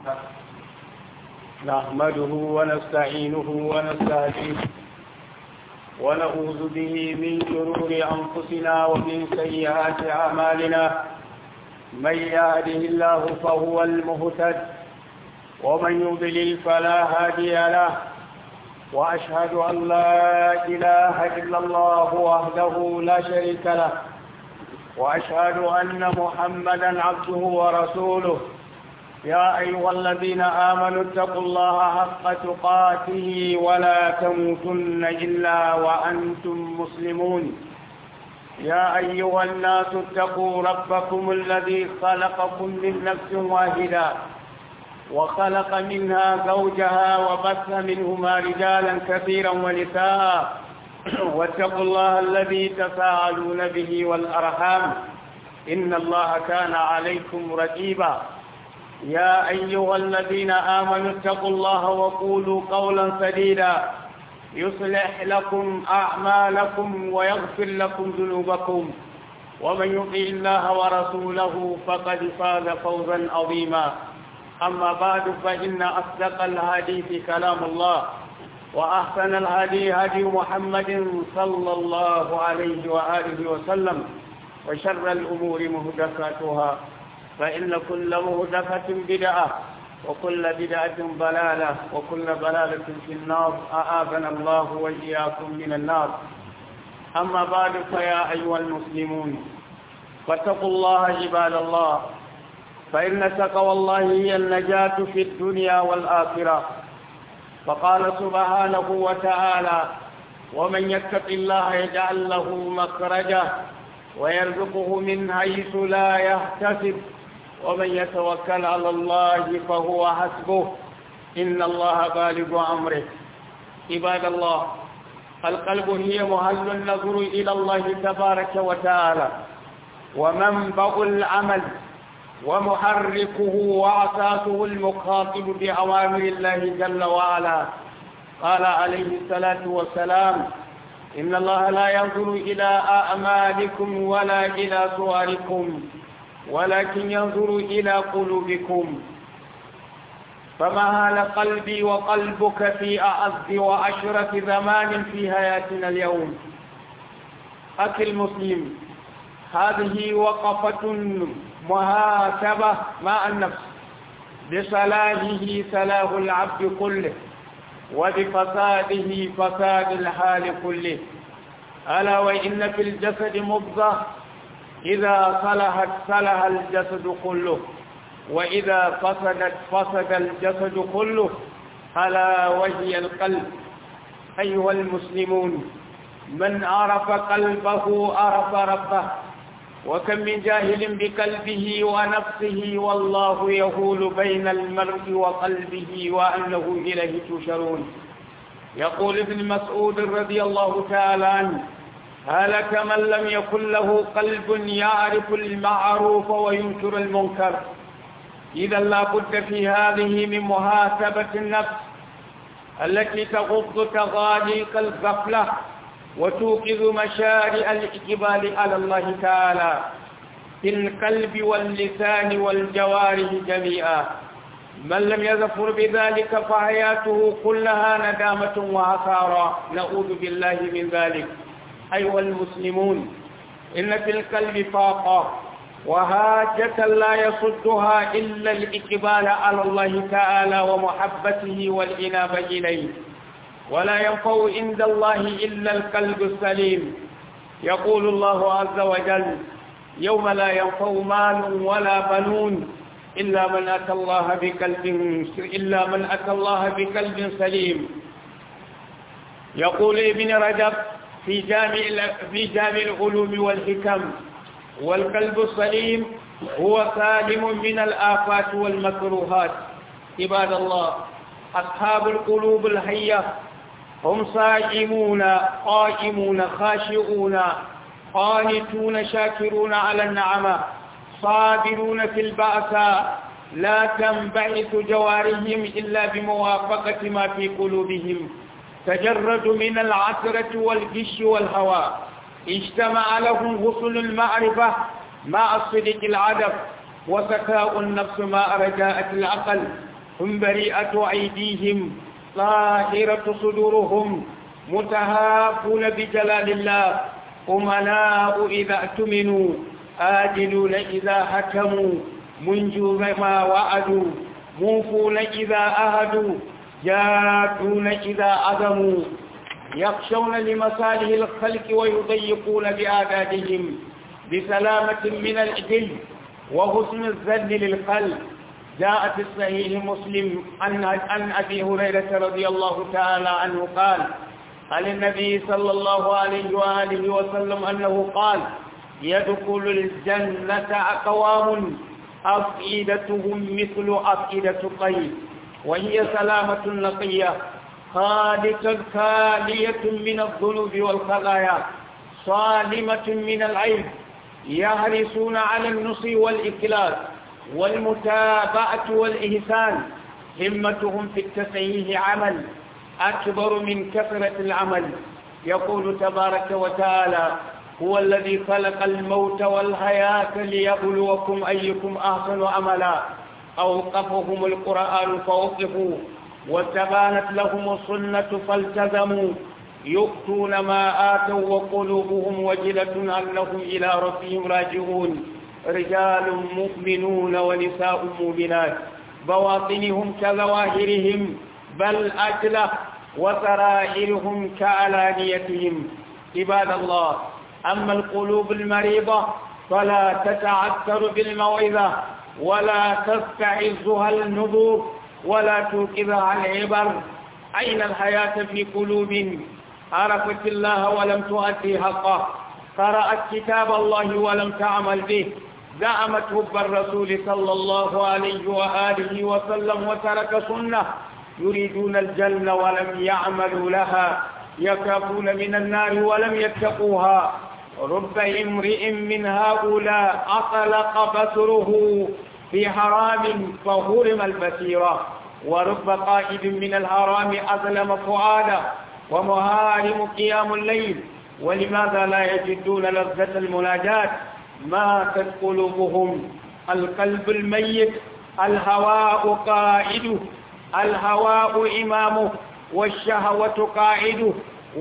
نحمده ونستعينه ونستهديه ونعوذ به من شرور أنفسنا ومن سيئات أعمالنا من يهده الله فهو المهتد ومن يضلل فلا هادي له وأشهد أن لا إله إلا الله وحده لا شريك له وأشهد أن محمدا عبده ورسوله يا أيها الذين آمنوا اتقوا الله حق تقاته ولا تموتن إلا وأنتم مسلمون يا أيها الناس اتقوا ربكم الذي خلقكم من نفس واحدة وخلق منها زوجها وبث منهما رجالا كثيرا ونساء واتقوا الله الذي تساءلون به والأرحام إن الله كان عليكم رقيبا يا أيها الذين آمنوا اتقوا الله وقولوا قولا سديدا يصلح لكم أعمالكم ويغفر لكم ذنوبكم ومن يطع الله ورسوله فقد فاز فوزا عظيما أما بعد فإن أصدق الحديث كلام الله وأحسن الهدي هدي محمد صلى الله عليه وآله وسلم وشر الأمور مهدفاتها فإن كل مهدفة بدعة وكل بدعة ضلالة وكل ضلالة في النار أعاذنا الله وإياكم من النار أما بعد فيا أيها المسلمون فاتقوا الله عباد الله فإن تقوى الله هي النجاة في الدنيا والآخرة فقال سبحانه وتعالى ومن يتق الله يجعل له مخرجا ويرزقه من حيث لا يحتسب ومن يتوكل على الله فهو حسبه إن الله بالغ أمره عباد الله القلب هي محل النظر إلى الله تبارك وتعالى ومنبع العمل ومحركه وعساسه المخاطب بأوامر الله جل وعلا قال عليه الصلاة والسلام إن الله لا ينظر إلى أعمالكم ولا إلى صوركم ولكن ينظر إلى قلوبكم فما هال قلبي وقلبك في أعز وأشرف زمان في حياتنا اليوم أخي المسلم هذه وقفة محاسبة مع النفس بصلاحه صلاح العبد كله وبفساده فساد الحال كله ألا وإن في الجسد مضغة إذا صلحت صلح الجسد كله وإذا فسدت فسد الجسد كله ألا وهي القلب أيها المسلمون من عرف قلبه عرف ربه وكم من جاهل بقلبه ونفسه والله يهول بين المرء وقلبه وأنه إليه تشرون يقول ابن مسعود رضي الله تعالى عنه هلك من لم يكن له قلب يعرف المعروف وينكر المنكر إذا لا بد في هذه من محاسبة النفس التي تغض تغاليق الغفلة وتوقظ مشارع الإقبال على الله تعالى في القلب واللسان والجوارح جميعا من لم يظفر بذلك فحياته كلها ندامة وعثارة نعوذ بالله من ذلك أيها المسلمون إن في القلب طاقة وهاجة لا يصدها إلا الإقبال على الله تعالى ومحبته والإنابة إليه ولا ينفع عند الله إلا القلب السليم يقول الله عز وجل يوم لا ينفع مال ولا بنون إلا من أتى الله بقلب إلا من أتى الله بقلب سليم يقول ابن رجب في جامع في جامع العلوم والحكم والقلب السليم هو سالم من الآفات والمكروهات عباد الله أصحاب القلوب الحية هم صائمون قائمون خاشعون قانتون شاكرون على النعمة صابرون في البأساء لا تنبعث جوارهم إلا بموافقة ما في قلوبهم تجرد من العثرة والغش والهوى اجتمع لهم غسل المعرفة مع الصدق العدب وسكاء النفس مع رجاءة العقل هم بريئة أيديهم طاهرة صدورهم متهافون بجلال الله أمناء إذا اؤتمنوا آجلون إذا حكموا منجون ما وعدوا موفون إذا أهدوا جادون إذا عزموا يخشون لمصالح الخلق ويضيقون بآدادهم بسلامة من الإجل وحسن الذل للقلب جاء في الصحيح مسلم عن عن ابي هريره رضي الله تعالى عنه قال عن النبي صلى الله عليه واله وسلم انه قال يدخل الجنه اقوام افئدتهم مثل افئده الطير وهي سلامه نقيه خالصه خاليه من الذنوب والخطايا صالمه من العيب يحرصون على النصر والإخلاص والمتابعة والإحسان همتهم في التصحيح عمل أكبر من كثرة العمل يقول تبارك وتعالى هو الذي خلق الموت والحياة ليبلوكم أيكم أحسن عملا أوقفهم القرآن فوقفوا وتبانت لهم السنة فالتزموا يؤتون ما آتوا وقلوبهم وجلة أنهم إلى ربهم راجعون رجال مؤمنون ونساء مؤمنات بواطنهم كظواهرهم بل أجلة وسرائرهم كعلانيتهم عباد الله أما القلوب المريضة فلا تتعثر بالموعظة ولا تستعزها النذور ولا توقظها العبر أين الحياة في قلوب عرفت الله ولم تؤدي حقه قرأت كتاب الله ولم تعمل به زعمت حب الرسول صلى الله عليه وآله وسلم وترك سنة يريدون الجنة ولم يعملوا لها يخافون من النار ولم يتقوها رب امرئ من هؤلاء أطلق بصره في حرام فهرم البصيرة ورب قائد من الحرام أظلم فؤادا ومهارم قيام الليل ولماذا لا يجدون لذة المناجاة ماتت قلوبهم القلب الميت الهواء قائده الهواء إمامه والشهوة قائده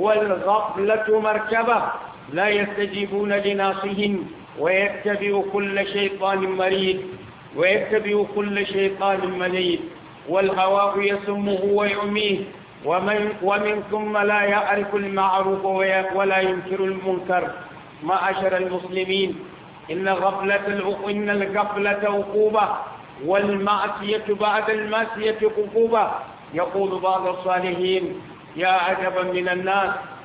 والغفلة مركبة لا يستجيبون لناصهم ويتبع كل شيطان مريد ويتبع كل شيطان مريد والهواء يسمه ويعميه ومن, ومن ثم لا يعرف المعروف ولا ينكر المنكر معاشر المسلمين إن غفلة إن الغفلة عقوبة والمعصية بعد المعصية عقوبة يقول بعض الصالحين يا عجبا من الناس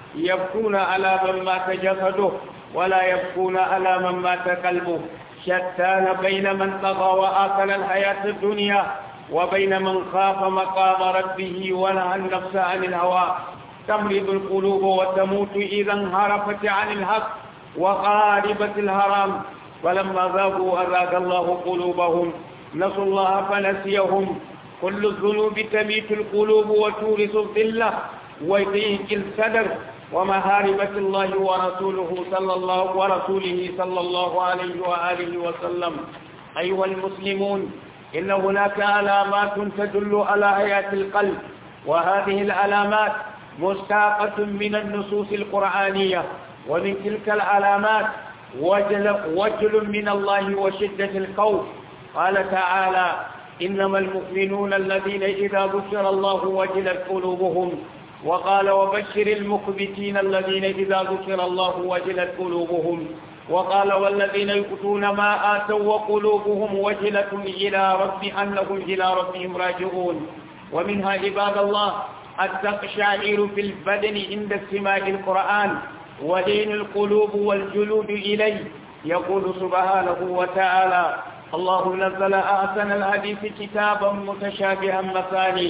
يبكون على من مات جسده ولا يبكون على من مات قلبه شتان بين من طغى وآكل الحياة الدنيا وبين من خاف مقام ربه ونهى النفس عن الهوى تمرض القلوب وتموت إذا انحرفت عن الحق وغاربت الهرم فلما ذاقوا أذاق الله قلوبهم نسوا الله فنسيهم كل الذنوب تميت القلوب وتورث الذلة ويضيق الصدر ومهاربة الله ورسوله صلى الله ورسوله صلى الله عليه وآله وسلم أيها المسلمون إن هناك علامات تدل على حياة القلب وهذه العلامات مستاقة من النصوص القرآنية ومن تلك العلامات وجل, وجل من الله وشدة الخوف قال تعالى إنما المؤمنون الذين إذا ذكر الله وجلت قلوبهم وقال وبشر المخبتين الذين إذا ذكر الله وجلت قلوبهم وقال والذين يؤتون ما آتوا وقلوبهم وجلة إلى رب أنهم إلى ربهم راجعون ومنها عباد الله التقشعير في البدن عند استماع القرآن ولين القلوب والجلود إليه يقول سبحانه وتعالى الله نزل أحسن الحديث كتابا متشابها مثاني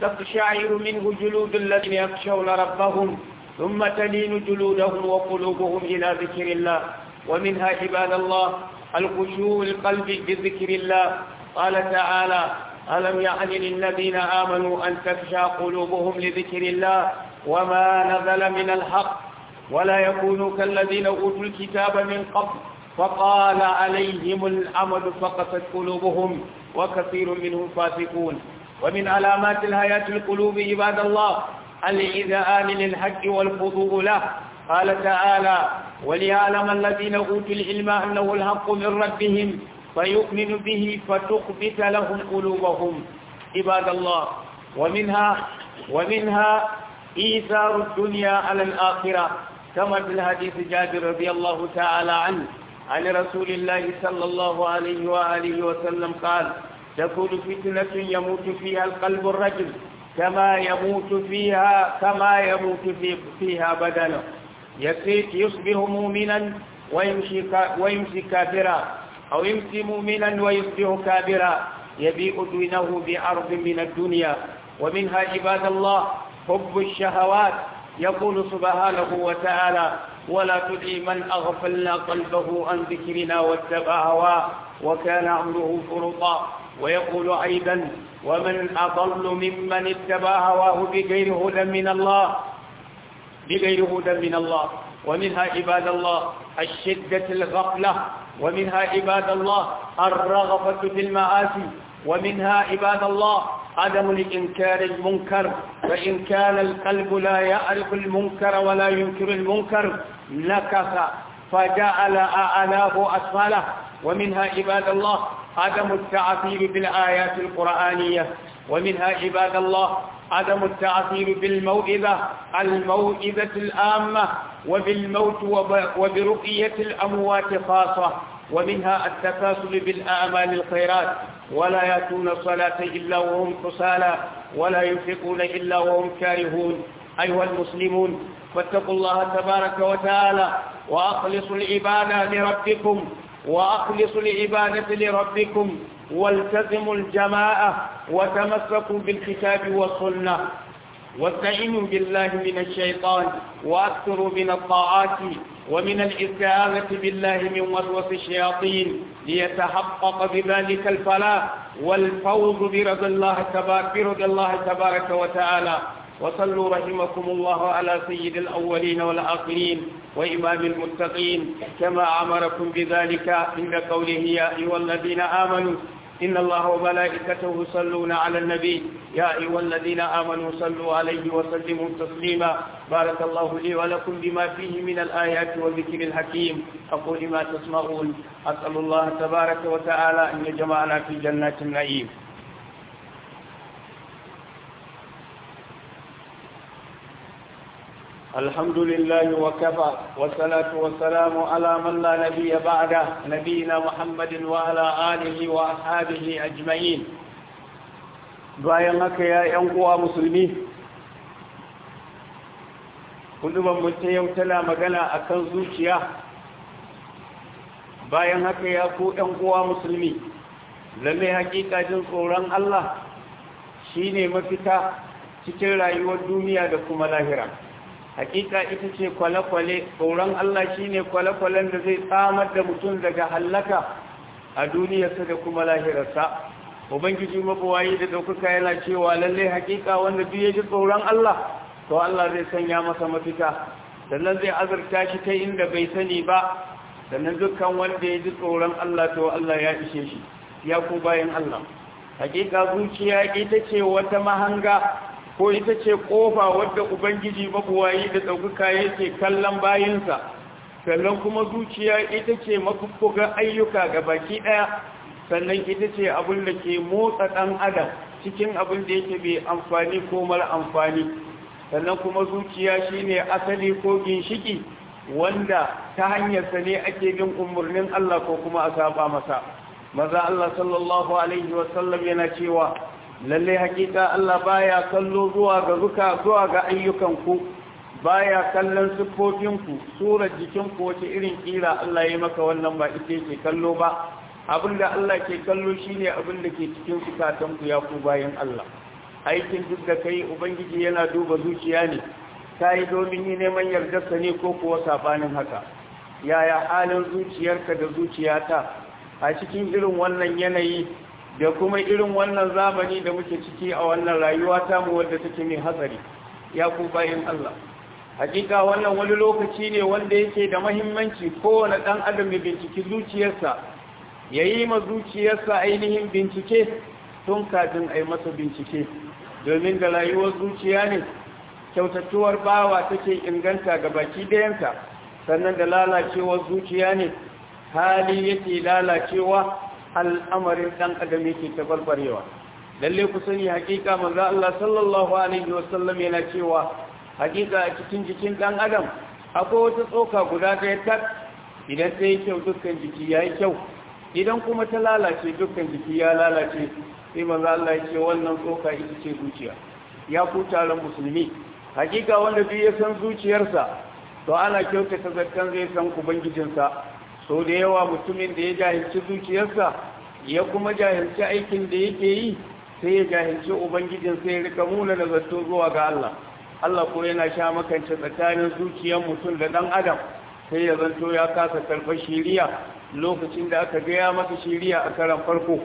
تقشعر منه جلود الذين يخشون ربهم ثم تلين جلودهم وقلوبهم إلى ذكر الله ومنها عباد الله الخشوع القلب بذكر الله قال تعالى ألم يعن للذين آمنوا أن تخشى قلوبهم لذكر الله وما نزل من الحق ولا يكونوا كالذين أوتوا الكتاب من قبل فقال عليهم الأمد فقست قلوبهم وكثير منهم فاسقون ومن علامات الحياة القلوب عباد الله الإذعان للحق والخضوع له قال تعالى وليعلم الذين أوتوا العلم أنه الحق من ربهم فيؤمن به فتخبت لهم قلوبهم عباد الله ومنها ومنها إيثار الدنيا على الآخرة كما في الحديث جابر رضي الله تعالى عنه عن رسول الله صلى الله عليه وآله وسلم قال تكون فتنة يموت فيها القلب الرجل كما يموت فيها كما يموت في فيها بدنه يصبح مؤمنا ويمشي ويمشي كافرا أو يمشي مؤمنا ويصبح كافرا يبيع دينه بعرض من الدنيا ومنها عباد الله حب الشهوات يقول سبحانه وتعالى ولا تدعي من أغفلنا قلبه عن ذكرنا واتبع هواه وكان أمره فرطا ويقول أيضا ومن أضل ممن اتبع هواه بغير هدى من الله بغير هدى من الله ومنها عباد الله الشدة الغفلة ومنها عباد الله الرغبة في المعاصي ومنها عباد الله عدم الإنكار المنكر فإن كان القلب لا يعرف المنكر ولا ينكر المنكر نكث فجعل أعلاه أسفله ومنها عباد الله عدم التعثير بالآيات القرآنية ومنها عباد الله عدم التعثير بالموئذة الموئذة الآمة وبالموت وبرقية الأموات خاصة ومنها التكاسل بالأعمال الخيرات ولا يأتون الصلاة إلا وهم كسالى ولا ينفقون إلا وهم كارهون أيها المسلمون فاتقوا الله تبارك وتعالى وأخلصوا العبادة لربكم وأخلصوا العبادة لربكم والتزموا الجماعة وتمسكوا بالكتاب والسنة واستعينوا بالله من الشيطان وأكثروا من الطاعات ومن الاستعاذة بالله من وسوس الشياطين ليتحقق بذلك الفلاح والفوز برضا الله تبارك برضا الله تبارك وتعالى وصلوا رحمكم الله على سيد الأولين والآخرين وإمام المتقين كما أمركم بذلك عند قوله يا أيها الذين آمنوا إن الله وملائكته يصلون على النبي يا أيها الذين آمنوا صلوا عليه وسلموا تسليما بارك الله لي ولكم بما فيه من الآيات والذكر الحكيم أقول ما تسمعون أسأل الله تبارك وتعالى أن يجمعنا في جنات النعيم الحمد لله وكفى والصلاة والسلام على من لا نبي بعده نبينا محمد وعلى آله وأصحابه أجمعين bayan haka ya ‘yan uwa musulmi kuduban mutum yau tana magana a kan zuciya bayan haka ya ku ‘yan uwa musulmi lalle hakika jin tsoron Allah shi ne mafita cikin rayuwar duniya da kuma lahira hakika ita ce kwale-kwale tsoron Allah shi ne kwale-kwalen da zai tsamar da mutum daga hallaka a duniyarsa da kuma lahirarsa ubangiji mabuwayi da ɗaukaka yana cewa lalle hakika wanda duk ya ji tsoron Allah to Allah zai sanya masa mafita sannan zai azurta shi ta inda bai sani ba sannan dukkan wanda ya ji tsoron Allah to Allah ya ishe shi ya ku bayan Allah hakika zuciya ita ce wata mahanga ko ita ce kofa wadda ubangiji mabuwayi da ɗaukaka yake kallon bayinsa sannan kuma zuciya ita ce mafuffugan ayyuka ga baki ɗaya sannan ita ce abin da ke motsa ɗan adam cikin abin da yake bai amfani ko mara amfani sannan kuma zuciya shine asali ko ginshiki wanda ta hanyarsa ne ake bin umarnin Allah ko kuma a saba masa maza Allah sallallahu alaihi wasallam yana cewa lalle hakika Allah baya kallo zuwa ga zuka zuwa ga ayyukanku baya kallon siffofinku surar jikinku wace irin kira Allah ya maka wannan ba ita yake kallo ba abinda Allah ke kallo shine abinda ke cikin zukatanku ya ku bayan Allah aikin duk da kai ubangiji yana duba zuciya ne kai domin yi neman yardarsa ne ko kuwa sabanin haka yaya halin zuciyarka da zuciyata a cikin irin wannan yanayi da kuma irin wannan zamani da muke ciki a wannan rayuwa ta mu wadda take mai hatsari ya ku bayan Allah hakika wannan wani lokaci ne wanda yake da mahimmanci kowane dan adam ya binciki zuciyarsa yayi ma zuciyarsa ainihin bincike tun kafin a yi masa bincike domin da rayuwar zuciya ne kyautattuwar bawa take inganta ga baki ɗayanta sannan da lalacewar zuciya ne hali yake lalacewa al'amarin ɗan adam yake tabarbarewa lalle ku sani hakika manzo Allah sallallahu alaihi wasallam yana cewa hakika a cikin jikin ɗan adam akwai wata tsoka guda ɗaya tak idan ta yi kyau dukkan jiki ya yi kyau idan kuma ta lalace dukkan jiki ya lalace sai manzo Allah ya ce wannan tsoka ita ce zuciya ya ku taron musulmi hakika wanda duk ya san zuciyarsa to ana kyautata zakkan zai san ubangijinsa so da yawa mutumin da ya jahilci zuciyarsa ya kuma jahilci aikin da yake yi sai ya jahilci ubangijinsa ya rika muna da zato zuwa ga Allah Allah ko yana sha makance tsakanin zuciyar mutum da dan adam sai ya zanto ya kasa karɓar shiriya lokacin da aka gaya masa shiriya a karan farko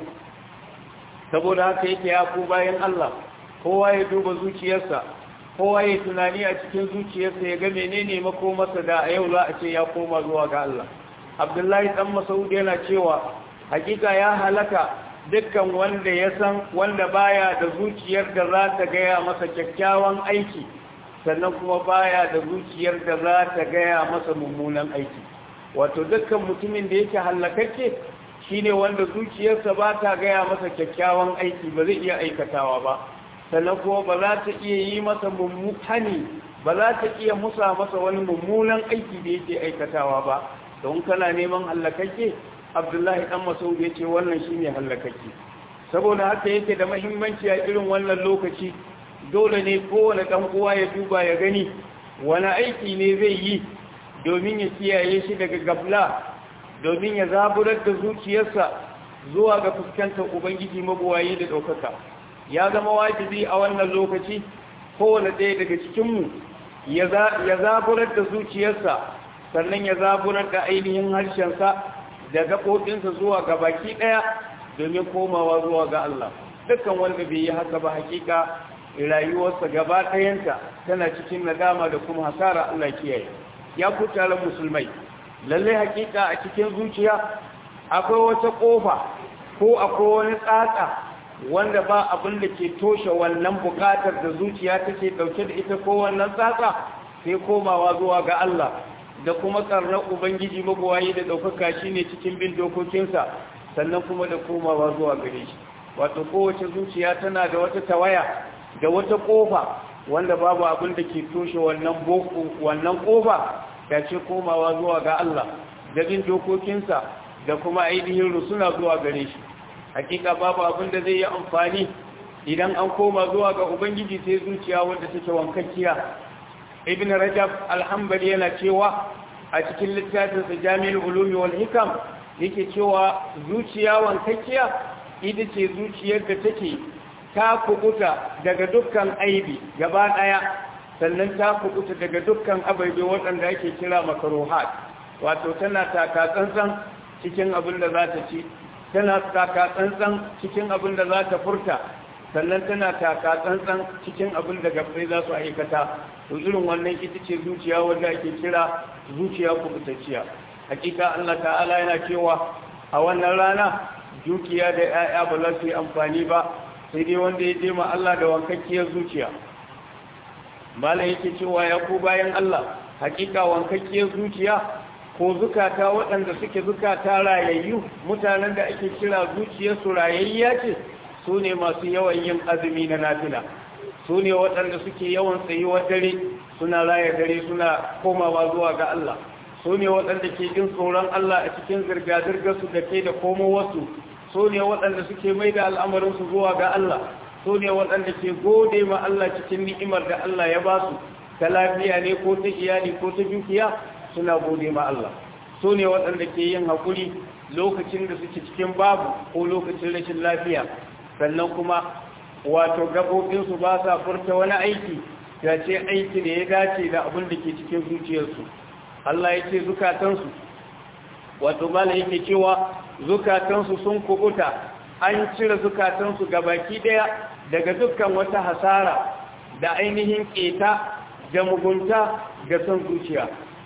saboda haka yake ya ku bayan Allah kowa ya duba zuciyarsa kowa ya tunani a cikin zuciyarsa ya ga menene makomarsa da a yau za a ce ya koma zuwa ga Allah Abdullahi dan Mas'ud yana cewa hakika ya halaka dukkan wanda ya san wanda baya da zuciyar da za ta gaya masa kyakkyawan aiki sannan kuma baya da zuciyar da za ta gaya masa mummunan aiki wato dukkan mutumin da yake halakakke shine wanda zuciyarsa ba ta gaya masa kyakkyawan aiki ba zai iya aikatawa ba sannan kuma ba za ta iya yi masa mummutani ba za ta iya musa masa wani mummunan aiki da yake aikatawa ba don kana neman hallakakke abdullahi dan masaud ya ce wannan shine hallakakke saboda haka yake da mahimmanci a irin wannan lokaci dole ne kowane dan uwa ya duba ya gani wani aiki ne zai yi domin ya kiyaye shi daga gafla domin ya zaburar da zuciyarsa zuwa ga fuskantar ubangiji mabuwayi da ɗaukaka ya zama wajibi a wannan lokaci kowane ɗaya daga cikinmu ya zaburar da zuciyarsa sannan ya zaburar da ainihin harshensa da gaɓoɓinsa zuwa ga baki ɗaya domin komawa zuwa ga Allah dukkan wanda bai yi haka ba hakika rayuwarsa gaba ɗayanta tana cikin nadama da kuma hasara Allah kiyaye ya ku taron musulmai lallai hakika a cikin zuciya akwai wata ƙofa ko akwai wani tsatsa wanda ba abin da ke toshe wannan bukatar da zuciya take dauke da ita ko wannan tsatsa sai komawa zuwa ga Allah da kuma karnar ubangiji magwayi da daukaka shine cikin bin dokokinsa sannan kuma da komawa zuwa gare shi wato kowace zuciya tana da wata tawaya da wata kofa wanda babu abin da ke toshe wannan boko wannan kofa da ce komawa zuwa ga Allah da bin dokokinsa da kuma ainihin rusuna zuwa gare shi hakika babu abin da zai yi amfani idan an koma zuwa ga ubangiji sai zuciya wanda take wankakkiya ibn rajab alhambali yana cewa a cikin littafin sa jami'ul ulumi wal hikam yake cewa zuciya wankakkiya ita ce zuciyar da take ta kubuta daga dukkan aibi gaba daya sannan ta kubuta daga dukkan ababe waɗanda ake kira makaruhat wato tana taka tsantsan cikin abin da za ta ci tana taka tsantsan cikin abin da za ta furta sannan tana taka tsantsan cikin abin da gabbai za su aikata to irin wannan ita ce zuciya wanda ake kira zuciya kubutacciya hakika Allah ta'ala yana cewa a wannan rana dukiya da 'ya'ya ba za su yi amfani ba sai dai wanda ya jema Allah da wankakkiyar zuciya malam yake cewa ya ku bayan Allah hakika wankakkiyar zuciya ko zukata waɗanda suke zukata rayayyu mutanen da ake kira zuciyarsu rayayya ce su ne masu yawan yin azumi na nafila su ne waɗanda suke yawan tsayuwar dare suna raya dare suna komawa zuwa ga Allah su ne waɗanda ke jin tsoron Allah a cikin zirga-zirgarsu da ke da komowarsu su ne waɗanda suke mai da al'amarinsu zuwa ga Allah su ne waɗanda ke gode ma Allah cikin ni'imar da Allah ya ba su ta lafiya ne ko ta iyali ko ta dukiya suna gode ma Allah su ne waɗanda ke yin haƙuri lokacin da suke cikin babu ko lokacin rashin lafiya sannan kuma wato gabobinsu ba sa furta wani aiki ya ce aiki da ya dace da abin da ke cikin zuciyarsu Allah ya ce zukatansu wato mala yake cewa zukatansu sun kubuta an cire zukatansu baki daya daga dukkan wata hasara da ainihin keta da mugunta da son zuciya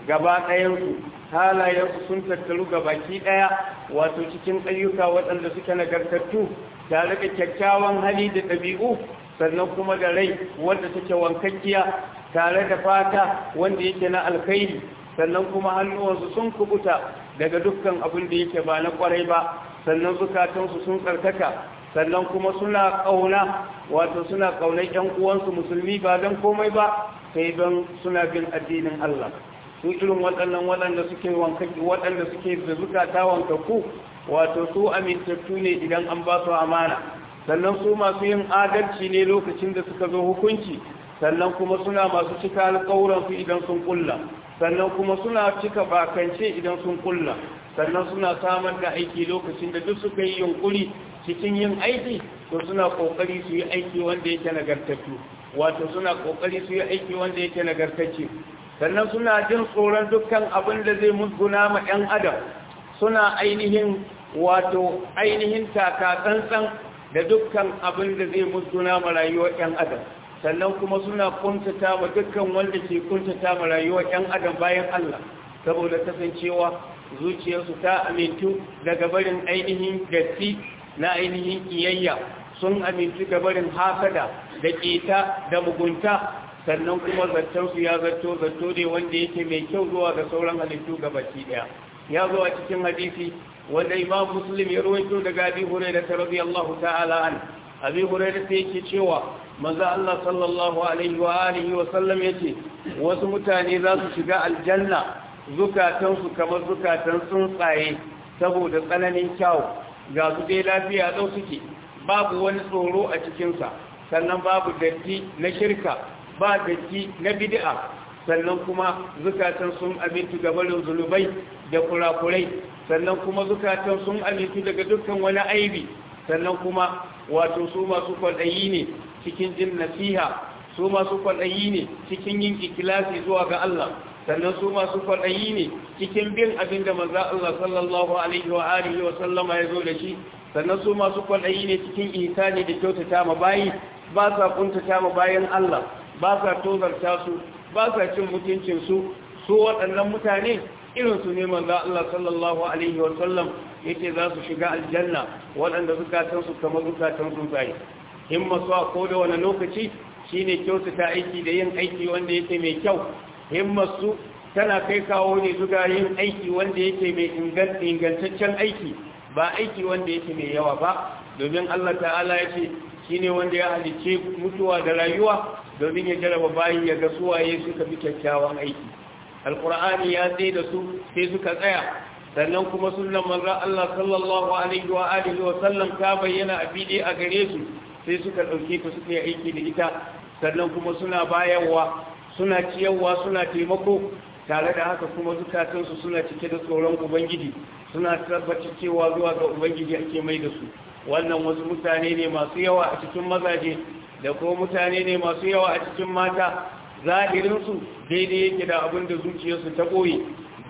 gaba ɗayansu halayensu sun tattaru gabaki ɗaya wato cikin ayyuka waɗanda suke nagartattu tare da kyakkyawan hali da ɗabi'u sannan kuma da rai wanda take wankakkiya tare da fata wanda yake na alkhairi sannan kuma hannuwansu sun kubuta daga dukkan abin da yake ba na kwarai ba sannan zukatansu sun tsarkaka sannan kuma suna ƙauna wato suna ƙaunar ƴan uwansu musulmi ba don komai ba sai don suna bin addinin Allah su irin waɗannan waɗanda suke wankaki waɗanda suke da zukata wankaku wato su amintattu ne idan an ba su amana sannan su masu yin adalci ne lokacin da suka zo hukunci sannan kuma suna masu cika alƙawuransu idan sun kulla sannan kuma suna cika bakance idan sun kulla sannan suna samar da aiki lokacin da duk suka yi yunkuri cikin yin aiki to suna kokari su yi aiki wanda yake nagartattu wato suna kokari su yi aiki wanda yake nagartacce sannan suna jin tsoron dukkan abin da zai musguna ma 'yan adam suna ainihin wato ainihin taka tsantsan da dukkan abin da zai musguna ma rayuwar 'yan adam sannan kuma suna kuntata ma dukkan wanda ke kuntata ma rayuwar 'yan adam bayan Allah saboda kasancewa zuciyarsu ta amintu daga barin ainihin datti na ainihin kiyayya sun amintu ga barin hasada da keta da mugunta sannan kuma zattarsu ya zato zato ne wanda yake mai kyau zuwa ga sauran halittu gabaki daya ya zo a cikin hadisi wanda imam muslim ya rawaito daga abi hurairah radiyallahu ta'ala an abi hurairah sai yake cewa manzo Allah sallallahu alaihi wa alihi wa sallam yace wasu mutane za su shiga aljanna zukatansu kamar zukatan tsuntsaye saboda tsananin kyau ga su dai lafiya dau suke babu wani tsoro a cikinsa sannan babu datti na shirka ba datti na bid'a sannan kuma zukatan sun amintu ga barin zulubai da kurakurai sannan kuma zukatan sun amintu daga dukkan wani aibi sannan kuma wato su masu kwaɗayi ne cikin jin nasiha su masu kwaɗayi ne cikin yin ikilasi zuwa ga Allah sannan su masu kwaɗayi ne cikin bin abin da maza Allah sallallahu alaihi wa alihi wa sallama ya zo da shi sannan su masu kwaɗayi ne cikin ihsani da kyautata ma bayi ba sa kuntata ma bayan Allah ba sa tozarta su ba sa cin mutuncin su su waɗannan mutane irin su ne maza Allah sallallahu alaihi wa sallam yake za su shiga aljanna waɗanda zukatan su kamar zukatan tsuntsaye himma su a ko da wani lokaci shine kyautata aiki da yin aiki wanda yake mai kyau himmarsu tana kai kawo ne zuga yin aiki wanda yake mai ingantaccen aiki ba aiki wanda yake mai yawa ba domin Allah ta'ala ya ce shi ne wanda ya halice mutuwa da rayuwa domin ya jaraba bayi ya ga suwaye suka fi kyakkyawan aiki alkur'ani ya tsaye da su sai suka tsaya sannan kuma sunan manzon Allah sallallahu alaihi wa alihi wa sallam ta bayyana a fili a gare su sai suka dauke ta suka yi aiki da ita sannan kuma suna bayarwa suna ciyarwa suna taimako tare da haka kuma zukatansu suna cike da tsoron ubangiji suna tabbatar cewa zuwa ga ubangiji ake mai da su wannan wasu mutane ne masu yawa a cikin mazaje da kuma mutane ne masu yawa a cikin mata zahirinsu daidai yake da abin da zuciyarsu ta ɓoye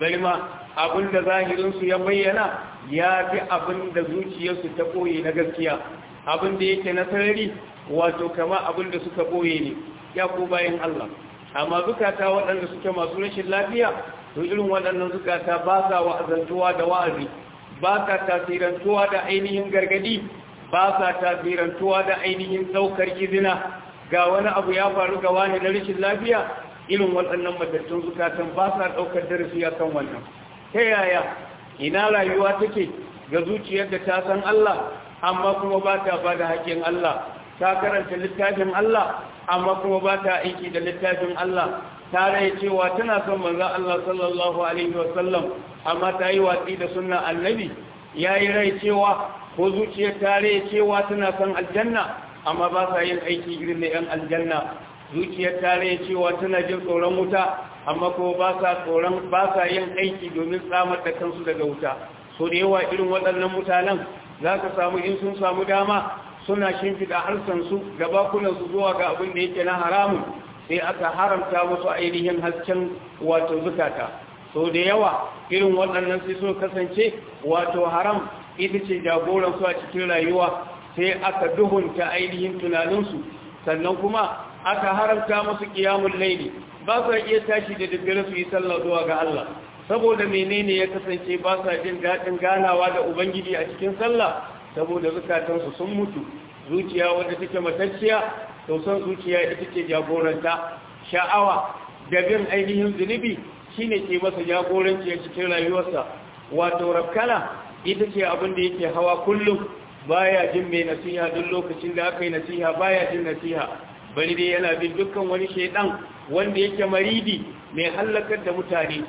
ma abin da zahirinsu ya bayyana ya fi abin da zuciyarsu ta ɓoye na gaskiya abin da yake na sarari wato kama abin da suka ɓoye ne ya ko bayan Allah amma zukata waɗanda suke masu rashin lafiya to irin waɗannan zukata ba sa wa'azantuwa da wa'azi ba sa tasirantuwa da ainihin gargadi ba sa tasirantuwa da ainihin ɗaukar izina ga wani abu ya faru ga wani na rashin lafiya irin waɗannan matattun zukatan ba sa ɗaukar darasi a kan wannan ta yaya ina rayuwa take ga zuciyar da ta san Allah amma kuma ba ta ba da haƙƙin Allah ta karanta littafin Allah amma kuma ba ta aiki da littafin Allah ta rai cewa tana son manzo Allah sallallahu alaihi wasallam amma ta yi watsi da sunnan annabi yayi rai cewa ko zuciyar ta rai cewa tana son aljanna amma ba sa yin aiki irin na yan aljanna zuciyar ta rai cewa tana jin tsoron wuta amma ko ba sa tsoron ba sa yin aiki domin tsamar da kansu daga wuta so da yawa irin waɗannan mutanen za ka samu in sun samu dama suna shimfiɗa harsansu da bakunansu zuwa ga abin da yake na haramun sai aka haramta musu ainihin hasken wato zukata so da yawa irin waɗannan sai so kasance wato haram ita ce jagoransu a cikin rayuwa sai aka duhunta ainihin tunaninsu sannan kuma aka haramta musu kiyamun laili ba sa iya tashi da daddare su yi sallah zuwa ga Allah saboda menene ya kasance ba sa jin daɗin ganawa da ubangiji a cikin sallah saboda zukatansu sun mutu zuciya wanda take matacciya to son zuciya ita ce jagoranta sha'awa da bin ainihin zunubi shine ke masa jagoranci a cikin rayuwarsa wato rafkana ita ce abin da yake hawa kullum baya jin mai nasiha duk lokacin da aka yi nasiha baya jin nasiha bari dai yana bin dukkan wani shaidan wanda yake maridi mai hallakar da mutane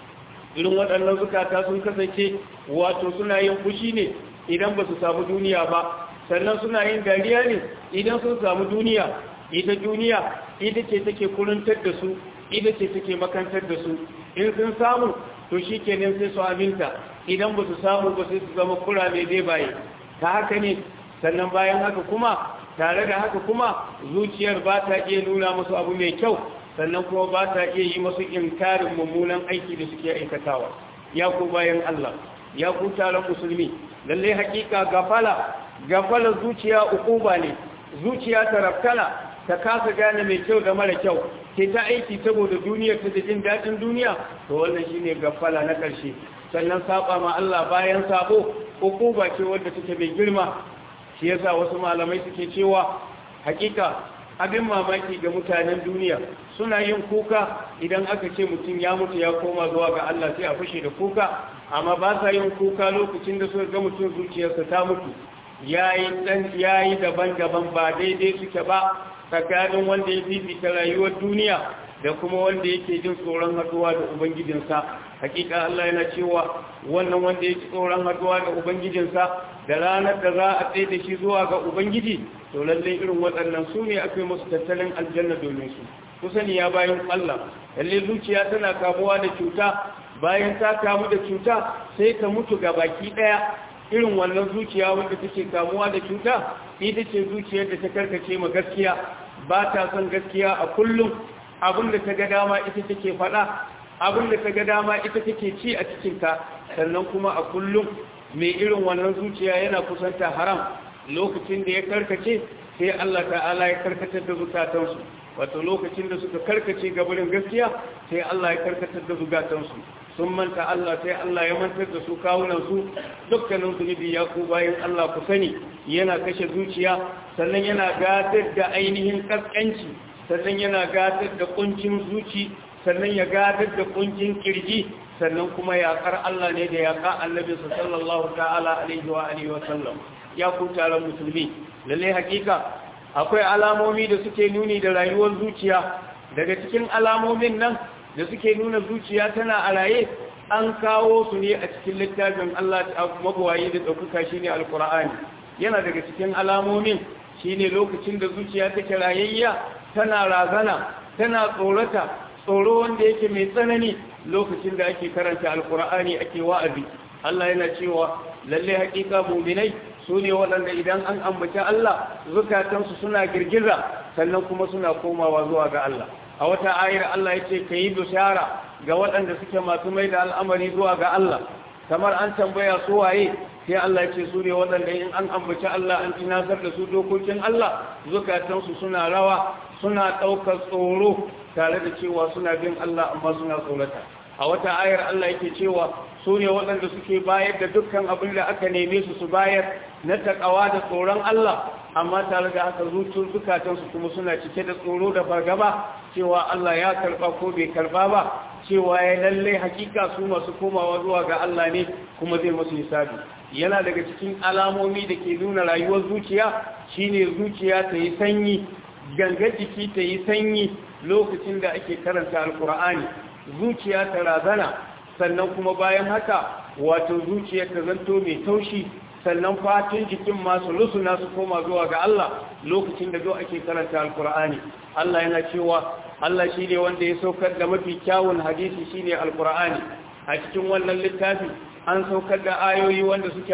irin waɗannan zukata sun kasance wato suna yin fushi ne idan ba su samu duniya ba sannan suna yin dariya ne idan sun samu duniya ita duniya ita ce take kuruntar da su ita ce take makantar da su in sun samu to shi kenan sai su aminta idan ba su samu ba sai su zama kura mai dai baye ta haka ne sannan bayan haka kuma tare da haka kuma zuciyar ba ta iya nuna musu abu mai kyau sannan kuma ba ta iya yi masu inkarin mummunan aiki da suke aikatawa ya ku bayan Allah ya ku taron musulmi lallai hakika gafala gafala zuciya ukuba ne zuciya ta rafkala ta kasa gane mai kyau da mara kyau ke ta aiki saboda duniya ta da jin daɗin duniya to wannan shine gafala na ƙarshe sannan saba ma Allah bayan sabo ukuba ce wadda take mai girma shi yasa wasu malamai suke cewa hakika abin mamaki ga mutanen duniya suna yin kuka idan aka ce mutum ya mutu ya koma zuwa ga Allah sai a fashe da kuka amma ba sa yin kuka lokacin da suka ga mutum zuciyarsa ta mutu yayi dan yayi daban-daban ba daidai suke ba tsakanin wanda ya fifita rayuwar duniya da kuma wanda yake jin tsoron haduwa da ubangijinsa hakika Allah yana cewa wannan wanda yake tsoron haduwa da ubangijinsa da ranar da za a tsaye da shi zuwa ga ubangiji to lallai irin waɗannan su ne akwai musu tattalin aljanna domin su kusan ya bayan Allah lalle zuciya tana kamuwa da cuta bayan ta kamu da cuta sai ta mutu ga baki ɗaya irin wannan zuciya wanda take kamuwa da cuta ita ce zuciyar da ta karkace ma gaskiya ba ta son gaskiya a kullum abinda ta ga dama ita take faɗa abinda ta ga dama ita take ci a cikinta sannan kuma a kullum mai irin wannan zuciya yana kusanta haram lokacin da ya karkace sai Allah ta'ala ya karkatar da zukatansu wato lokacin da suka karkace gabarin gaskiya sai Allah ya karkatar da zukatansu sun manta Allah sai Allah ya mantar da su kawunansu dukkanin zunubi ya ku bayan Allah ku sani yana kashe zuciya sannan yana gadar da ainihin kaskanci sannan yana gadar da kuncin zuci sannan ya gadar da kuncin kirji sannan kuma yaƙar Allah ne da yaƙa annabinsa sallallahu ta'ala alaihi wa alihi wa sallam ya ku taron musulmi lalle hakika akwai alamomi da suke nuni da rayuwar zuciya daga cikin alamomin nan da suke nuna zuciya tana a raye an kawo su ne a cikin littafin Allah magwayi da ɗaukaka shi ne alkur'ani yana daga cikin alamomin shi ne lokacin da zuciya take rayayya tana razana tana tsorata tsoro wanda yake mai tsanani lokacin da ake karanta alkur'ani ake wa'azi Allah yana cewa lalle hakika muminai su ne waɗanda idan an ambaci Allah zukatansu suna girgiza sannan kuma suna komawa zuwa ga Allah a wata ayar Allah ya ce ka yi bishara ga waɗanda suke masu mai da al'amari zuwa ga Allah kamar an tambaya su waye sai Allah ya ce su ne waɗanda in an ambaci Allah an tunasar da su dokokin Allah zukatansu suna rawa suna ɗaukar tsoro tare da cewa suna bin Allah amma suna tsorata a wata ayar Allah yake cewa su ne waɗanda suke bayar da dukkan abin da aka neme su su bayar na takawa da tsoron Allah amma tare da haka zuciyar zukatansu kuma suna cike da tsoro da fargaba cewa Allah ya karba ko bai karba ba cewa ya lalle hakika su masu komawa zuwa ga Allah ne kuma zai masu hisabi yana daga cikin alamomi da ke nuna rayuwar zuciya shine zuciya ta yi sanyi gangar jiki ta yi sanyi lokacin da ake karanta alkur'ani zuciya ta razana sannan kuma bayan haka wato zuciya ta zanto mai taushi sannan fatin jikin masu rusuna su koma zuwa ga Allah lokacin da zo ake karanta alkur'ani Allah yana cewa Allah shi ne wanda ya saukar da mafi kyawun hadisi shi ne alkur'ani a cikin wannan littafi an saukar da ayoyi wanda suke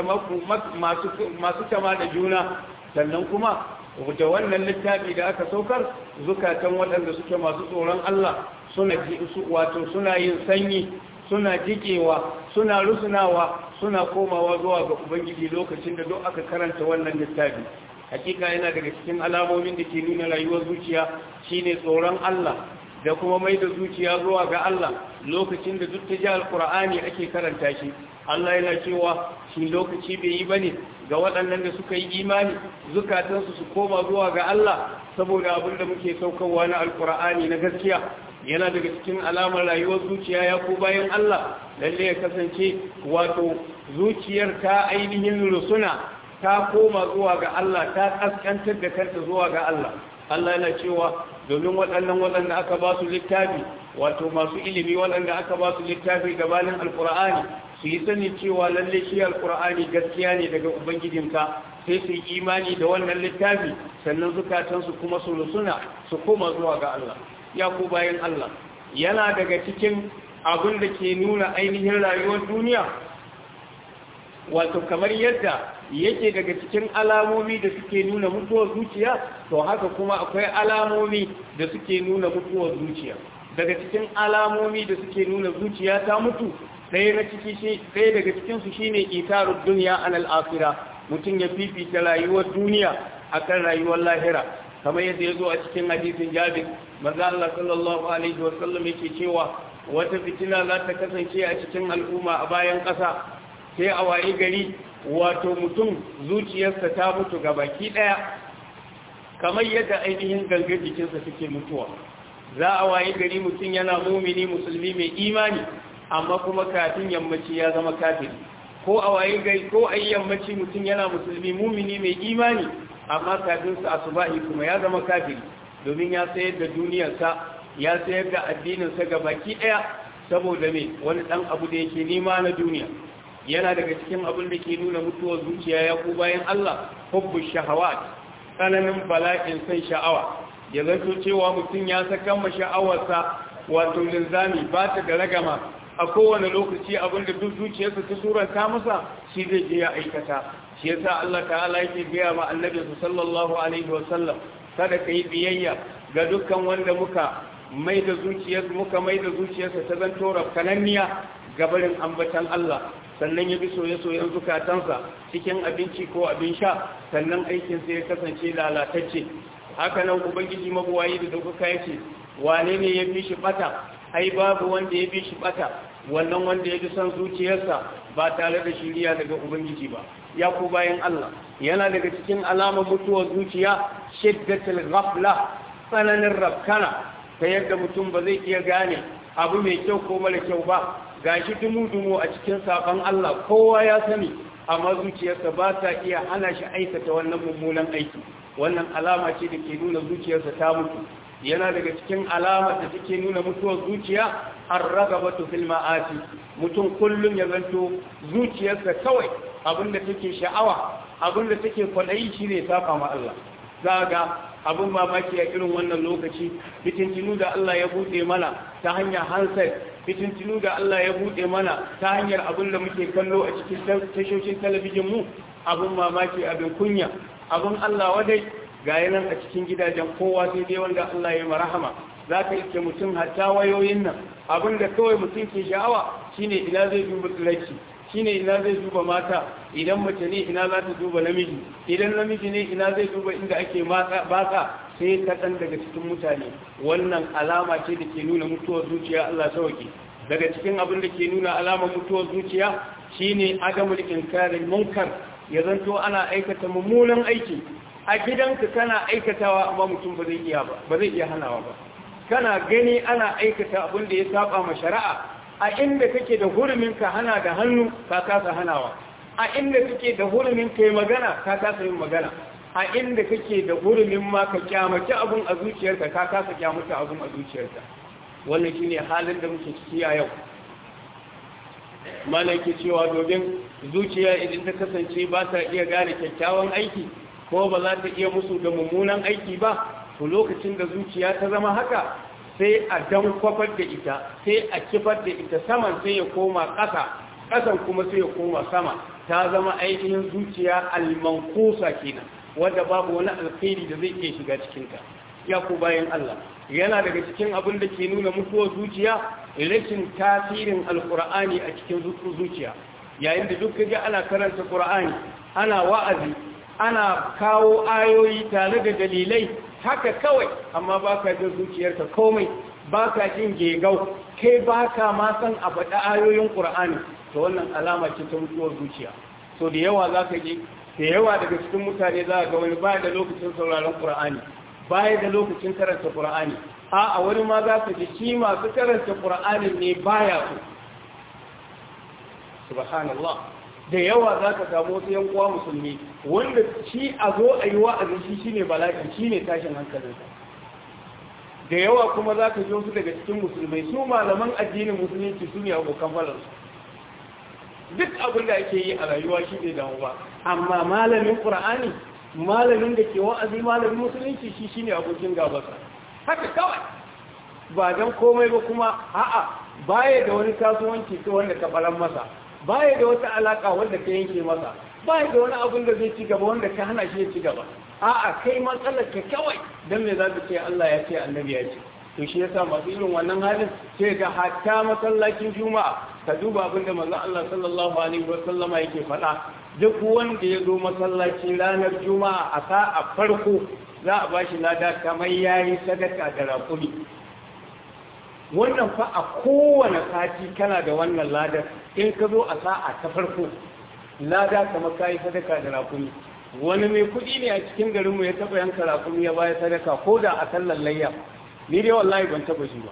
masu kama da juna sannan kuma da wannan littafi da aka saukar zukatan waɗanda suke masu tsoron Allah suna wato suna yin sanyi suna jikewa suna rusunawa suna komawa zuwa ga ubangiji lokacin da duk aka karanta wannan littafi hakika yana daga cikin alamomin da ke nuna rayuwar zuciya shine tsoron Allah da kuma mai da zuciya zuwa ga Allah lokacin da duk ta ji alkur'ani ake karanta shi Allah yana cewa shi lokaci bai yi bane ga waɗannan da suka yi imani zukatansu su koma zuwa ga Allah saboda abin da muke saukarwa na alkur'ani na gaskiya yana daga cikin alamar rayuwar zuciya ya ko bayan Allah lalle ya kasance wato zuciyar ta ainihin rusuna ta koma zuwa ga Allah ta kaskantar da kanta zuwa ga Allah Allah yana cewa domin waɗannan waɗanda aka ba su littafi wato masu ilimi waɗanda aka ba su littafi gabanin alkur'ani su yi sani cewa lalle shi alkur'ani gaskiya ne daga ubangijinka sai su yi imani da wannan littafi sannan zukatansu kuma su rusuna su koma zuwa ga Allah ya ku bayan Allah yana daga cikin abin da ke nuna ainihin rayuwar duniya wato kamar yadda yake daga cikin alamomi da suke nuna mutuwar zuciya to haka kuma akwai alamomi da suke nuna mutuwar zuciya daga cikin alamomi da suke nuna zuciya ta mutu ɗaya na ciki shi ɗaya daga cikin su shine itarud dunya anal akhirah mutum ya fifita rayuwar duniya akan rayuwar lahira kamar yadda ya zo a cikin hadisin jabir maza Allah sallallahu alaihi wa sallam yake cewa wata fitina za ta kasance a cikin al'umma a bayan ƙasa sai a waye gari wato mutum zuciyarsa ta mutu ga baki ɗaya kamar yadda ainihin gangar jikinsa suke mutuwa za a waye gari mutum yana mumini musulmi mai imani amma kuma kafin yammaci ya zama kafiri ko a waye gari ko a yammaci mutum yana musulmi mumini mai imani amma kafin su asubahi kuma ya zama kafiri domin ya sayar da duniyarsa ya sayar da addininsa ga baki ɗaya saboda me wani ɗan abu da yake nema na duniya yana daga cikin abin da ke nuna mutuwar zuciya ya ku bayan Allah hubbu shahawat tsananin bala'in san sha'awa ya zanto cewa mutum ya saka ma sha'awarsa wato linzami ba ta da ragama a kowane lokaci abin da duk zuciyarsa ta suranta masa shi zai je ya aikata shi yasa Allah ta'ala yake gaya ma annabi sallallahu alaihi wa sallam kada kai biyayya ga dukkan wanda muka mai da zuciyarsa muka mai da zuciyarsa ta zanto rafkananniya gabarin ambatan Allah sannan ya bi soye-soyen zukatansa cikin abinci ko abin sha sannan aikinsa ya kasance lalatacce haka nan ubangiji mabuwayi da dauka ya ce wane ne ya bi shi bata ai babu wanda ya bi shi bata wannan wanda ya bi son zuciyarsa ba tare da shiriya daga ubangiji ba ya ku bayan Allah yana daga cikin alamar mutuwar zuciya shiddatul ghafla tsananin rafkana ta yadda mutum ba zai iya gane abu mai kyau ko mara kyau ba gashi dumu-dumu a cikin saƙon Allah kowa ya sani amma zuciyarsa ba ta iya hana shi aikata wannan mummunan aiki wannan alama ce da ke nuna zuciyarsa ta mutu yana daga cikin alama da take nuna mutuwar zuciya an ragabatu fil ma'asi mutum kullum ya zanto zuciyarsa kawai abinda take sha'awa abinda take kwaɗayi shine saka ma Allah za ga abin mamaki a irin wannan lokaci fitintinu da Allah ya buɗe mana ta hanyar handset fitintinu da Allah ya buɗe mana ta hanyar abin da muke kallo a cikin tashoshin talabijin mu abin mamaki abin kunya abin Allah wadai ga yanan a cikin gidajen kowa sai dai wanda Allah ya marahama za ka iske mutum hatta wayoyin nan abin da kawai mutum ke sha'awa shine ina zai duba tsiraici shine ina zai duba mata idan mace ne ina za ta duba namiji idan namiji ne ina zai duba inda ake baka sai kaɗan daga cikin mutane wannan alama ce da ke nuna mutuwar zuciya Allah sauki daga cikin abin da ke nuna alamar mutuwar zuciya shine adamul inkarin munkar ya zanto ana aikata mummunan aiki a gidanka kana aikatawa amma mutum ba zai iya ba ba zai iya hanawa ba kana gani ana aikata abin da ya saba ma shari'a a inda kake da hurumin ka hana da hannu ka kasa hanawa a inda kake da hurumin ka yi magana ka kasa yin magana a inda kake da hurumin ma ka kyamaci abun a zuciyarka ka kasa kyamata abun a zuciyarka wannan shine halin da muke ciki a yau malaki cewa domin zuciya idan ta kasance ba ta iya gane kyakkyawan aiki ko ba za ta iya musu da mummunan aiki ba to lokacin da zuciya ta zama haka sai a dan kwafar da ita sai a kifar da ita saman sai ya koma ƙasa ƙasan kuma sai ya koma sama ta zama ainihin zuciya almankusa kenan wanda babu wani alkhairi da zai iya shiga cikinta ya ku bayan Allah yana daga cikin abin da ke nuna mutuwar zuciya rashin tasirin alkur'ani a cikin zuciya yayin da duk ga ana karanta qur'ani ana wa'azi ana kawo ayoyi tare da dalilai haka kawai amma ba ka jin zuciyarka komai ba ka jin gegau kai ba ka ma san a faɗa ayoyin ƙur'ani to wannan alama ce ta mutuwar zuciya so da yawa za ka ji da yawa daga cikin mutane za ga wani baya da lokacin sauraron ƙur'ani baya da lokacin karanta ƙur'ani a a wani ma za ka ji shi masu karanta ƙur'ani ne baya so subhanallah da yawa za ka samu wasu yan uwa musulmi wanda shi a zo a yi wa'azi shi shine bala'i shine tashin hankalinsa da yawa kuma za ka ji wasu daga cikin musulmai su malaman addinin musulunci su ne abokan falarsu duk abin da ake yi a rayuwa shi ne damu ba amma malamin ƙura'ani malamin da ke wa'azi malamin musulunci shi shi ne abokin gabasa haka kawai ba don komai ba kuma a'a baya da wani kasuwanci ta wanda ka ɓaran masa baya da wata alaƙa wanda ka yanke masa baya da wani abin da zai ci gaba wanda ka hana shi ya ci gaba a'a kai matsalar ka kawai don me za ka ce Allah ya ce annabi ya ce to shi yasa masu irin wannan halin sai ga hatta masallacin juma'a ka duba abinda manzon Allah sallallahu alaihi wa sallama yake faɗa duk wanda ya zo masallaci ranar juma'a a sa'a farko za a bashi lada kamar yayi sadaka da raƙumi wannan fa a kowane sati kana da wannan ladar in ka zo a sa'a ta farko lada kamar kayi sadaka da raƙumi wani mai kuɗi ne a cikin garinmu ya taɓa yanka raƙumi ya baya sadaka ko da a sallar layya ni dai wallahi ban taɓa ji ba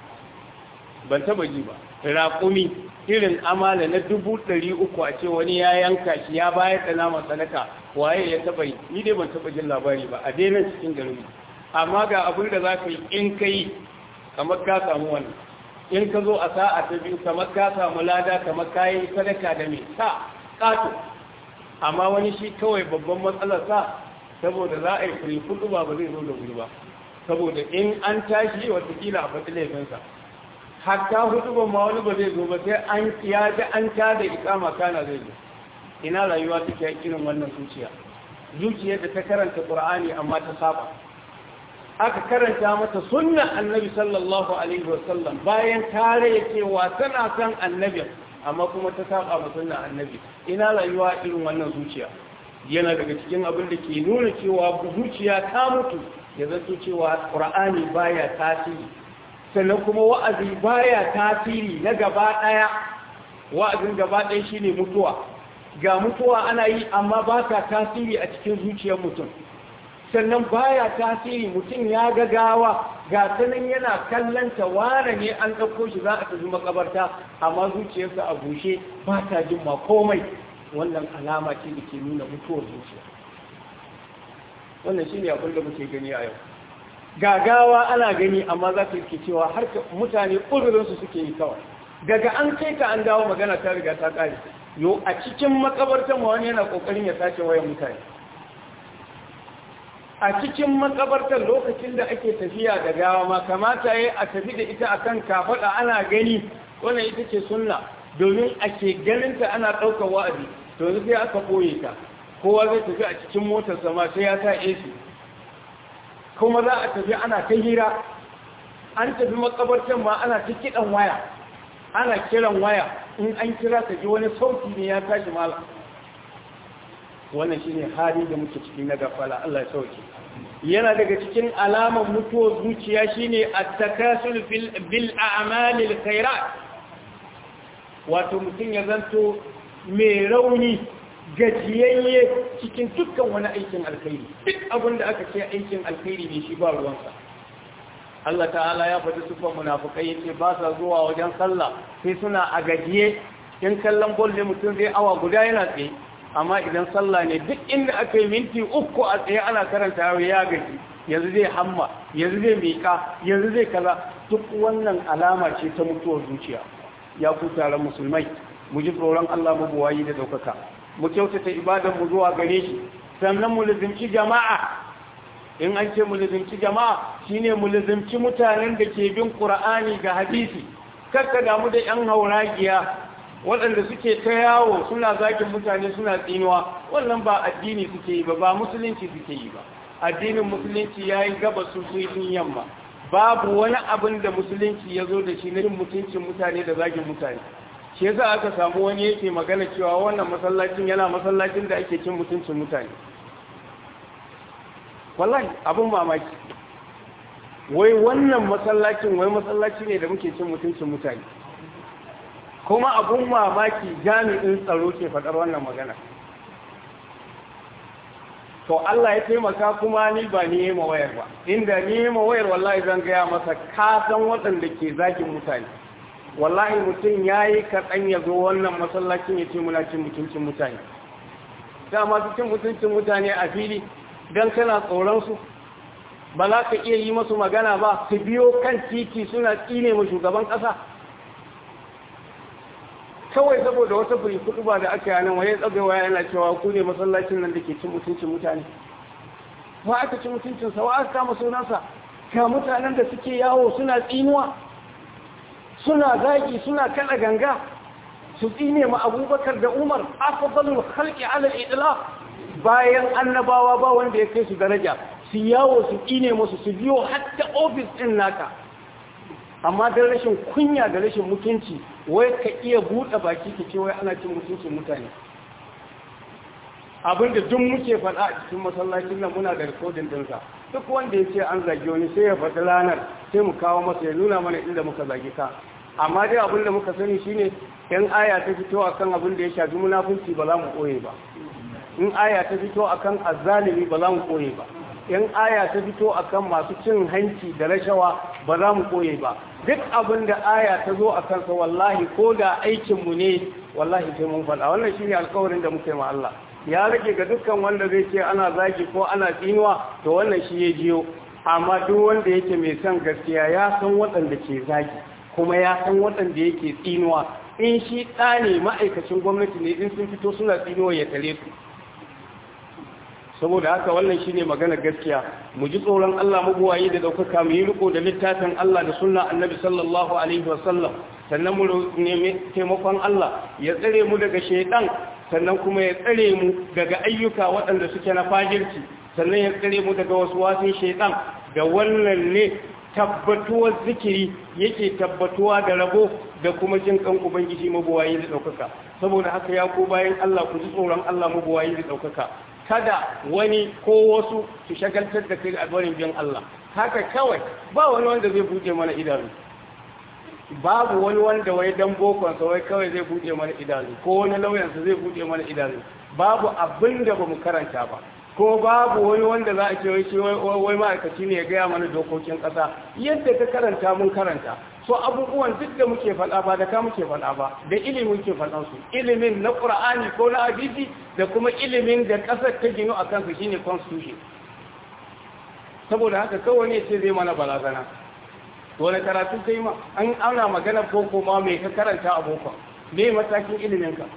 ban taɓa ji ba raƙumi irin amala na dubu ɗari uku a ce wani ya yanka shi ya bayar da naman sadaka waye ya taɓa yi ni dai ban taɓa jin labari ba a daina cikin garinmu amma ga abin da za ka yi in ka yi kamar ka samu wannan in ka zo a sa'a ta biyu kamar ka samu lada kamar ka yi sadaka da mai sa ƙato amma wani shi kawai babban matsalarsa saboda za a yi kuri kudu ba ba zai zo da wuri ba saboda in an tashi watakila a fati laifinsa hatta hudu ba ma wani ba zai zo ba sai an ya ji an ta da ikama kana zai zo ina rayuwa take irin wannan zuciya zuciyar da ta karanta qur'ani amma ta saba aka karanta mata sunnan annabi sallallahu alaihi wasallam bayan tare cewa tana san annabi amma kuma ta saba ma sunnan annabi ina rayuwa irin wannan zuciya yana daga cikin abin da ke nuna cewa zuciya ta mutu ya zato cewa qur'ani baya tasiri sannan kuma wa'azi baya tasiri na gaba daya wa'azin gaba daya shine mutuwa ga mutuwa ana yi amma ba ta tasiri a cikin zuciyar mutum sannan baya tasiri mutum ya ga gawa ga sanan yana kallanta wane ne an ɗauko shi za a tafi makabarta amma zuciyarsa a bushe ba ta jin ma komai wannan alama ce da ke nuna mutuwar zuciya wannan shi ne abin da muke gani a yau gagawa ana gani amma za ka ke cewa har mutane ƙudurinsu suke yi kawai daga an kai ka an dawo magana ta riga ta ƙare yau a cikin makabartan wani yana ƙoƙarin ya sace wayan mutane a cikin makabartar lokacin da ake tafiya da gawa ma kamata ya a tafi da ita akan kafaɗa ana gani wannan ita ce sunna domin ake ganinta ana ɗaukar wa'azi to yanzu sai aka ɓoye ta kowa zai tafi a cikin motar sama sai ya sa AC kuma za a tafi ana ta hira an tafi makabartar ma ana ta kiɗan waya ana kiran waya in an kira ka ji wani sauti ne ya tashi mala wannan shine hali da muke ciki na gafala Allah ya sauke yana daga cikin alamar mutuwar zuciya shine at-takasul bil a'malil khairat wato mutum ya zanto mai rauni gajiyayye cikin dukkan wani aikin alkhairi duk abin da aka ce aikin alkhairi ne shi ba ruwansa Allah ta'ala ya faɗi sufan munafukai yace ba sa zuwa wajen sallah sai suna a gajiye in kallon bol ne mutum zai awa guda yana tsaye amma idan sallah ne duk inda aka yi minti uku a tsaye ana karanta yau ya gaji yanzu zai hamma yanzu zai miƙa yanzu zai kaza duk wannan alama ce ta mutuwar zuciya ya ku taron musulmai mu ji tsoron Allah mu buwayi da daukaka mu kyautata ibadan mu zuwa gare shi sannan mu lizimci jama'a in an ce mu lizimci jama'a shine mu lizimci mutanen da ke bin Qur'ani ga hadisi kakka damu da yan hauragiya waɗanda suke ta yawo suna zakin mutane suna tsinuwa wannan ba addini suke yi ba ba musulunci suke yi ba addinin musulunci ya yi gaba su sun yamma babu wani abin da musulunci ya zo da shi na yin mutuncin mutane da zagin mutane shi yasa aka samu wani yake magana cewa wannan masallacin yana masallacin da ake cin mutuncin mutane wallahi abin mamaki wai wannan masallacin wai masallaci ne da muke cin mutuncin mutane kuma abun mamaki jami'in tsaro ke faɗar wannan magana to Allah ya taimaka kuma ni ba ni yi wayar ba inda ni yi wayar wallahi zan gaya masa kasan waɗanda ke zagin mutane wallahi mutum ya yi kaɗan ya zo wannan masallacin ya ce muna cin mutuncin mutane da masu cin mutuncin mutane a fili don kana tsoronsu ba za ka iya yi masu magana ba su biyo kan titi suna tsine mu shugaban ƙasa kawai saboda wata furi kudu ba da aka yanan waye tsagawa yana cewa ku ne masallacin nan da ke cin mutuncin mutane wa aka ci mutuncinsa wa aka kama sunansa ga mutanen da suke yawo suna tsinuwa suna zagi suna kada ganga su tsine ma abubakar da umar afdalul khalqi ala al-idlaq bayan annabawa ba wanda ya kai su daraja su yawo su tsine musu su biyo hatta office din naka amma da rashin kunya da rashin mutunci wai ka iya buɗe baki ka ce wai ana cin mutuncin mutane abinda duk muke faɗa a cikin masallacin nan muna da rikodin ɗinsa duk wanda ya ce an zage wani sai ya faɗi ranar sai mu kawo masa ya nuna mana inda muka zage ka amma dai abin da muka sani shine in aya ta fito akan abin da ya shafi munafunci ba za mu koye ba in aya ta fito akan azzalimi ba za mu koye ba in aya ta fito akan masu cin hanci da rashawa ba za mu koye ba duk abin da aya ta zo a kansa wallahi ko da aikinmu ne wallahi sai mun faɗa wannan shine alkawarin da muke ma Allah ya rage ga dukkan wanda zai ce ana zagi ko ana tsinuwa to wannan shi ya jiyo amma duk wanda yake mai son gaskiya ya san waɗanda ke zagi kuma ya san waɗanda yake tsinuwa in shi ɗa ne ma'aikacin gwamnati ne in sun fito suna tsinuwa ya tare su saboda haka wannan shine magana gaskiya mu ji tsoron Allah mabuwayi da daukaka mu yi riko da littafin Allah da sunna annabi sallallahu alaihi wasallam sannan mu nemi taimakon Allah ya tsare mu daga shaytan sannan kuma ya tsare mu daga ayyuka waɗanda suke na fajirci sannan ya tsare mu daga wasu wasin shaytan da wannan ne tabbatuwar zikiri yake tabbatuwa da rabo da kuma jin kan ubangiji mabuwayi da daukaka saboda haka ya ku bayan Allah ku ji tsoron Allah mabuwayi da daukaka kada wani ko wasu su shagaltar da kai albarin bin Allah haka kawai ba wani wanda zai buɗe mana idanu babu wani wanda wai dan bokonsa wai kawai zai buɗe mana idanu ko wani lauyansa zai buɗe mana idanu babu abin da ba mu karanta ba ko babu wani wanda za a ce wai wai ma'aikaci ne ya gaya mana dokokin ƙasa yadda ka karanta mun karanta so abubuwan duk da muke faɗa ba da ka muke faɗa ba da ilimin muke faɗan su ilimin na ƙur'ani ko na hadisi da kuma ilimin da ƙasar ta ginu a kansu shine constitution saboda haka kawai ne ce zai mana barazana wani karatu kai ma an ana magana boko ma mai ka karanta a boko me matakin ilimin ka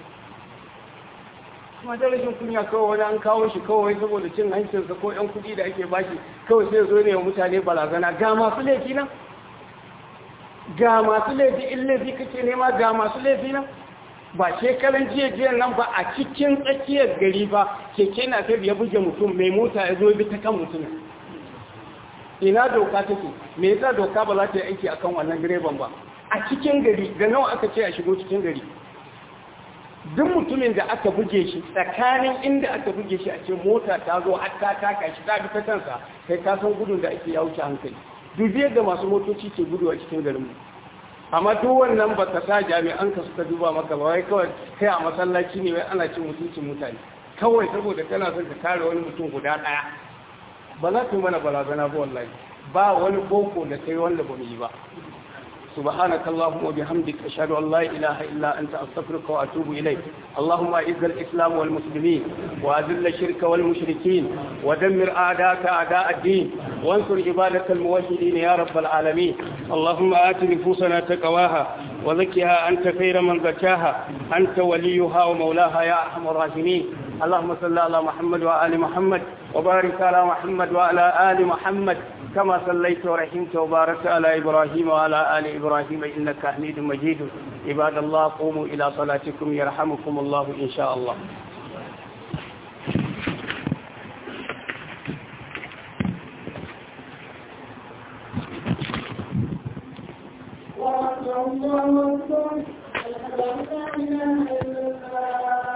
kuma da rashin kunya kawai wani an kawo shi kawai saboda cin hancinsa ko yan kuɗi da ake bashi kawai sai zo ne wa mutane barazana ga masu laifi nan ga masu laifi in laifi kake nema ga masu laifi nan ba shekaran jiya jiya nan ba a cikin tsakiyar gari ba keke na ta ya buge mutum mai mota ya zo bi ta kan mutum ina doka take me yasa doka ba za ta yi aiki akan wannan direban ba a cikin gari da nawa aka ce a shigo cikin gari duk mutumin da aka buge shi tsakanin inda aka buge shi a ce mota ta zo har ta taka shi ta bi ta kansa kai ka san gudun da ake ya wuce hankali dubiyar da masu motoci ke gudu a cikin garinmu amma duk wannan ba ka sa jami'an ka suka duba maka ba wai kawai kai a masallaci ne wai ana cin mutuncin mutane kawai saboda kana son ka kare wani mutum guda ɗaya ba za ka yi mana barazana ba wallahi ba wani boko da kai wanda ba mu yi ba سبحانك اللهم وبحمدك أشهد أن لا إله إلا أنت أستغفرك وأتوب إليك اللهم أعز الإسلام والمسلمين وأذل الشرك والمشركين ودمر أعداءك أعداء الدين وانصر عبادك الموحدين يا رب العالمين اللهم آت نفوسنا تقواها وزكها أنت خير من زكاها أنت وليها ومولاها يا أرحم الراحمين اللهم صل على محمد وآل محمد وبارك على محمد وعلى آل محمد كما صليت ورحمت وباركت على إبراهيم وعلى آل إبراهيم إنك حميد مجيد عباد الله قوموا إلى صلاتكم يرحمكم الله إن شاء الله الله أكبر أشهد أن لا إله إلا الله